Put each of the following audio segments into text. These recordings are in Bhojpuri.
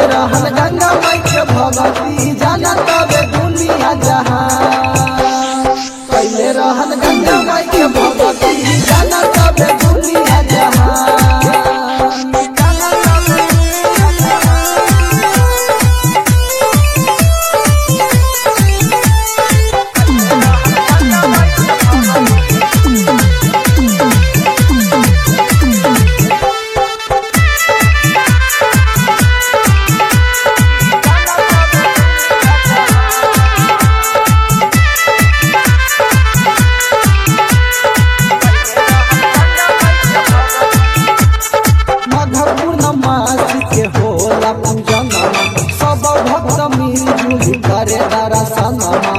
रहन गंगा माई के भगती जाना तबे दुनिया जहां कैले रहन गंगा माई के भगती जाना तबे दुनिया जहां मधपूर्णमास के होला पूजनमा सब भक्त मिलजुल करे दर्शनमा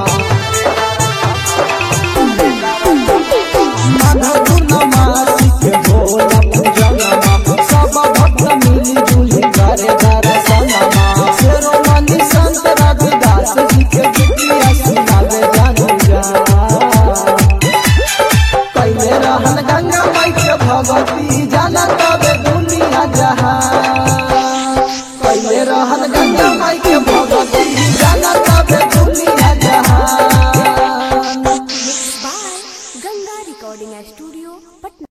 मधपूर्णमास के होला पूजनमा सब भक्त मिलजुल करे दर्शनमा शेरोमणि संत रविदास जी के गीतिया सुनावे जानू जा कैले रहन गंगा माई के भगती जाना तबे दुनिया जहां कैले रहन गंगा माई के भगती जाना तबे दुनिया जहां by Ganga Recording Studio, Patna.